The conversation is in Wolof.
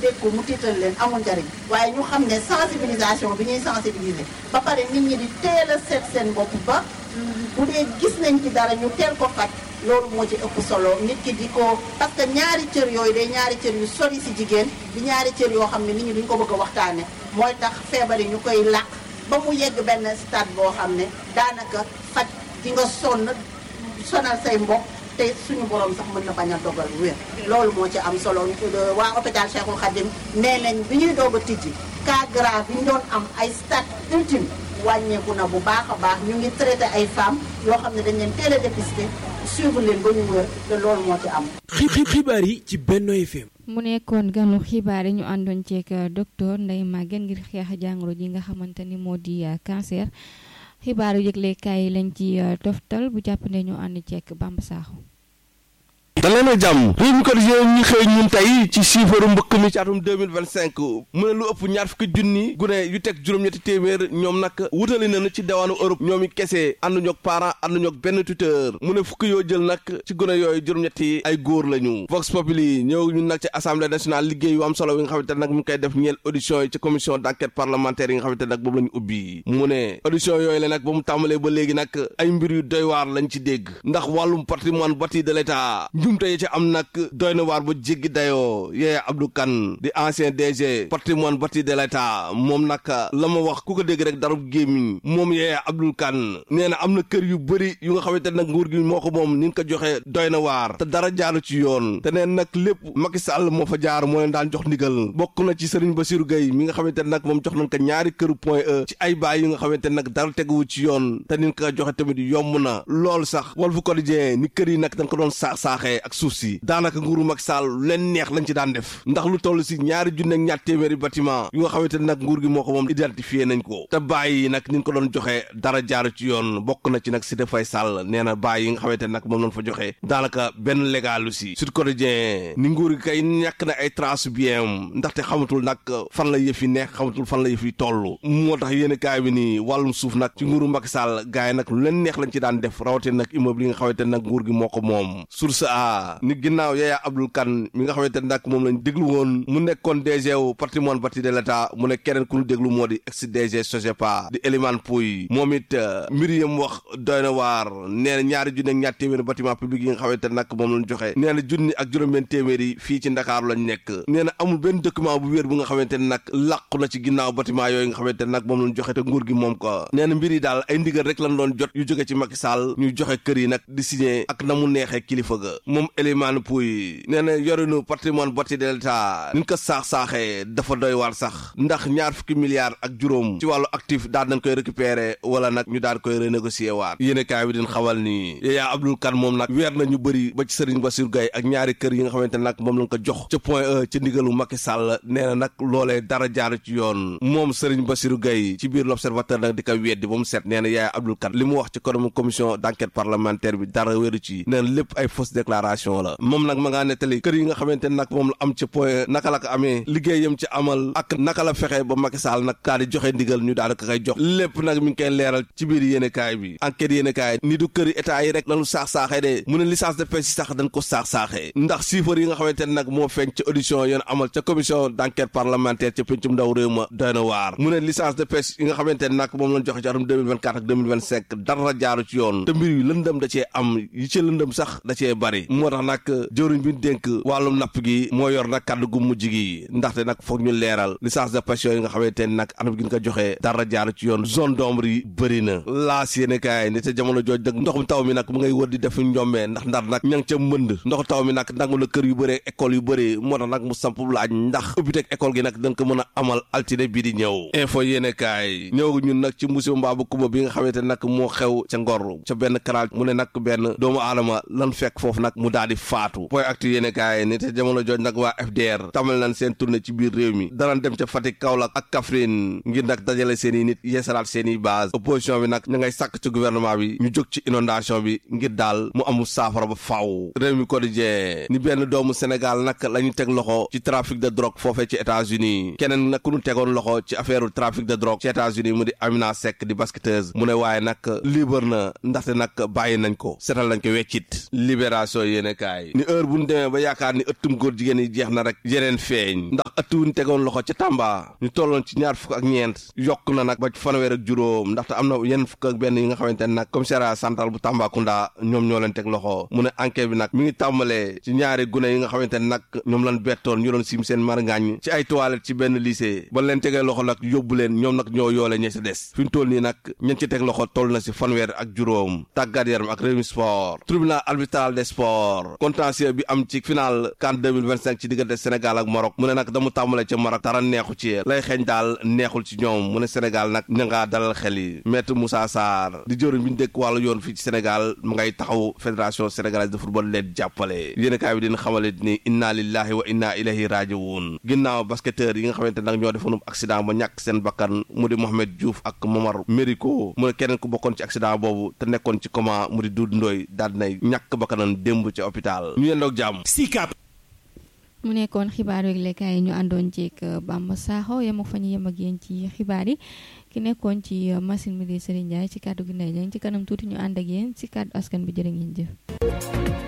dégg ko mu tiital leen amul njariñ waaye ñu xam ne sensibilisation bi ñuy sensibiliser ba pare nit ñi di teel a seet seen bopp ba bu dee gis nañ ci dara ñu teel ko faj loolu moo ci ëpp solo nit ki di ko parce que ñaari cër yooyu day ñaari cër yu sori si jigéen di ñaari cër yoo xam ne nit ñi duñ ko bëgg a waxtaane mooy tax feebar yi ñu koy làq ba mu yegg benn stade boo xam ne daanaka faj di nga sonn sonal say mbokk te suñu borom sax mën na bañ a dogal wér loolu moo ci am solo waa hôpital Cheikhul Khadim nee nañ bi ñuy doog a tijji cas grave yi ñu doon am ay stade ultime wàññeeku na bu baax a baax ñu ngi traité ay femmes yoo xam ne dañ leen teel a dépisté suivre leen ba ñu wér te loolu moo ci am. xibaar yi ci Benno FM. mu nekkoon ganu xibaar yi ñu àndoon ceeg docteur Ndeye Maguette ngir xeex jàngoro ji nga xamante ni moo di cancer xibaaru yëglekaay yi lañ ci toftal bu jàpp ne ñu ànd ceeg Bamba Sakho. daleen a jàmm réew mi quotidien ñi xëy ñun tey ci siifaru mbëkk mi ci atum 2025 mu ne lu ëpp ñaar fukki junni gune yu teg juróom-ñetti téeméer ñoom nag wutali nañu ci diwaanu Europe ñoom i kese ànduñu ak parent ànduñu ak benn tuteur mu ne fukki yoo jël nag ci gune yooyu juróom-ñetti ay góor lañu Vox Populi ñëw ñun nag ci assemblée nationale liggéey yu am solo yi nga xamante nag mu ngi koy def ñeel audition yi ci commission d'enquête parlementaire yi nga xamante nag boobu la ñu ubbi mu ne audition yooyu la nag ba mu tàmbalee ba léegi nag ay mbir yu doy waar lañ ci dégg ndax wàllum patrimoine bâti de l'État njumte yi ci am nag doy na waar ba jéggi dayoo Yaya Abdou Kane di ancien DG patrimoine bâti de l'État moom nag la ma wax ku ko dégg rek darub gémmiñ moom Yaya Abdou Kane nee na am na kër yu bëri yu nga xamante nag nguur gi moo ko moom ni nga ko joxe doy na waar te dara jaaru ci yoon te neen nag lépp Macky Sall moo fa jaar moo leen daan jox ndigal bokk na ci Serigne Bassirou Gueye mi nga xamante nag moom jox nañ ko ñaari këru point E ci ay baay yu nga xamante nag dara teguwu ci yoon te ni nga ko joxe tamit yomb na lool sax Walf Quotidien ni kër yi nag dañ ko doon saax-saaxee ak suuf si daanaka nguuru Macky Sall lu leen neex lañ ci daan def ndax lu toll si ñaari junne ak ñaar téeméeri bâtiment yu nga xamante nag nguur gi moo ko moom identifié nañ ko te bàyyi nag ni ñu ko doon joxe dara jaaru ci yoon bokk na ci nag Cité Faye Sall nee na bàyyi yi nga xamante nag moom lañ fa joxe daanaka benn légalu si Sud Quotidien ni nguur gi kay ñàkk na ay trace bien ndaxte xamatul nag fan la yëf yi nekk xamatul fan la yëf yi toll moo tax yéen kaay bi nii wàllum suuf nag ci nguuru Macky Sall gars yi nag lu leen neex lañ ci daan def rawatina nag immeuble yi nga xamante nag nguur gi moo ko moom source a ni ginnaaw Yaya Abdou Kane mi nga xamante nag moom lañ déglu woon mu nekkoon DG wu patrimoine bâti de l'État mu ne keneen ku ñu déglu moo di ex DG Sogepa di Elimane Pouy moom it mbir yam wax doy na waar nee na ñaari junni ak ñaar téeméeri bâtiment public yi nga xamante nag moom lañ joxe nee na junni ak juróom-benn téeméeri fii ci Ndakaaru lañ nekk nee na amul benn document bu wér bu nga xamante nag làqu na ci ginnaaw bâtiment yooyu nga xamante nag moom lañ joxe te nguur gi moom ko nee na mbir yi daal ay ndigal rek lañ doon jot yu jóge ci Macky Sall ñuy joxe kër yi nag di signé ak na mu neexee kilifa ga moom Elimane Pouy nee na yorinu patrimoine bâti de l'État ni ko saax-saaxee dafa doy waar sax ndax ñaar fukki milliards ak juróom ci wàllu actif daal nañ koy récupérer wala nag ñu daal koy renégocier waat yéene kaay bi din xawal ni Yaya Abdou Kane moom nag weer na ñu bëri ba ci Serigne Bassirou Gueye ak ñaari kër yi nga xamante nag moom lañ ko jox ca point E ca ndigalu Macky Sall nee na nag loolee dara jaar ci yoon moom Serigne Bassirou Gueye ci biir l'observateur nag di ko weddi ba mu set nee na Yaya Abdou Kane li mu wax ci kanamu commission d'enquête parlementaire bi dara wéru ci nee na lépp ay fausse déclaration la moom nag ma ngaa nettali kër yi nga xamante nag moom la am ca point naka la ko amee liggéeyam ci amal ak naka la fexe ba Macky Sall nag daal di joxe ndigal ñu daal di ko koy jox lépp nag mi ngi koy leeral ci biir yéenekaay bi enquête yéenekaay ni du këri état yi rek lañu saax-saaxee de mu ne licence de pêche yi sax dañ ko saax-saaxee ndax chiffres yi nga xamante ne nag moo feeñ ca audition yoon amal ca commission d'enquête parlementaire ca pencum ndaw réew ma doy na waar mu ne licence de pêche yi nga xamante ne nag moom lañ joxe ci atum 2024 ak 2025 dara jaaru ci yoon te mbir yi lëndëm da cee am yi ci lëndëm sax da cee bari moo tax nag jëwriñ bi dénk wàllum napp gi moo yor nag kàddu gu mujj gi ndaxte nag foog ñu leeral licence de pêche yooyu nga xamante ne nag anam gi ñu ko joxee dara jaaru ci yoon zone d'ombre yi bëri na laas yéene kaay ni te jamono jooj dëgg ndoxum taw mi nag mu ngay wër di def njombee ndax ndar nag ña ngi ca mënd ndox taw mi nag nangu na kër yu bëree école yu bëri moo tax nag mu samp laaj ndax ubbiteg école gi nag dañ ko mën a amal altine bii di ñëw info yéene kaay ñëw ñun nag ci musiba mbaa bu kuba bi nga xamante nag moo xew ca ngor ca benn canal mu ne nag benn doomu aadama lan fekk foofu nag mu daal di faatu point actu yéene kaay ni te jamono jooj nag waa FDR tamal nañ seen tournée ci biir réew mi danañ dem ca Fatick Kaolack ak Kaffrine ngir nag dajale seen i nit yeesalaat seen i base opposition bi nag ña ngay sàkk ci gouvernement bi ñu jóg ci inondation bi ngir daal mu amul saafara ba faaw réew mi quotidien ni benn doomu Sénégal nag la ñu teg loxo ci trafic de drogue foofee ci États-Unis keneen nag ku ñu tegoon loxo ci affaire trafic de drogue ci États-Unis mu di Amina Seck di basketteuse mu ne waaye nag libre na ndaxte nag bàyyi nañ ko setal nañ ko weccit libération yéene kaay ni heure bu ñu demee ba yaakaar ni ëttum góor jigéen yi jeex na rek yeneen feeñ ndax ëtt wu ñu tegoon loxo ca Tamba ñu tolloon ci ñaar fukk ak ñeent yokk na nag ba ci fanweer ak juróom ndaxte am na yenn fukk ak benn yi nga xamante ne nag commissariat central bu Tambacounda ñoom ñoo leen teg loxo mu ne enquête bi nag mi ngi tàmbalee ci ñaari gune yi nga xamante ne nag ñoom lan bettoon ñu doon sim seen marngaañ ci ay toilettes ci benn lycée ba leen tegee loxo nag yóbbu leen ñoom nag ñoo yoole ñe si des fi ñu toll nii nag ñen ci teg loxo toll na si fanweer ak juróom tàggat yaram ak Rewmi Sport tribunal arbitral des sports contentieux bi am ci final CAN 2025 ci diggante Sénégal ak Maroc mu ne nag damu tàmbale ca Maroc dara neexu ci lay xeeñ daal neexul ci ñoom mu ne Sénégal nag ña ngaa dalal xel yi maître Moussa Sarr di jëriñ bi ñu dëkk wàllu yoon fii ci Sénégal mu ngay taxaw fédération sénégalaise de football leen jàppale yéen kaay bi dina xamale ni inna lillahi wa inna ilayhi rajiwun ginnaaw basketteur yi nga xamante nag ñoo defoon accident ba ñàkk seen bakkan mu di Mohamed Diouf ak Momar Mériko mu ne keneen ku bokkoon ci accident boobu te nekkoon ci coma mu di Doudou Ndoye daal dinay ñàkk bakkanam démb ci hôpital ñu yendoog jàmm Sicap mu nekkoon xibaar yeeg lekkaay yi ñu àndoon ceeg Bamba Sakho yem ak fa ñu yem ak yéen ci xibaar yi ki nekkoon ci machine bi di Serigne Ndiaye ci kàddu gi ndey ci kanam tuuti ñu ànd ak yéen ci kàddu askan bi jërë ngeen jëf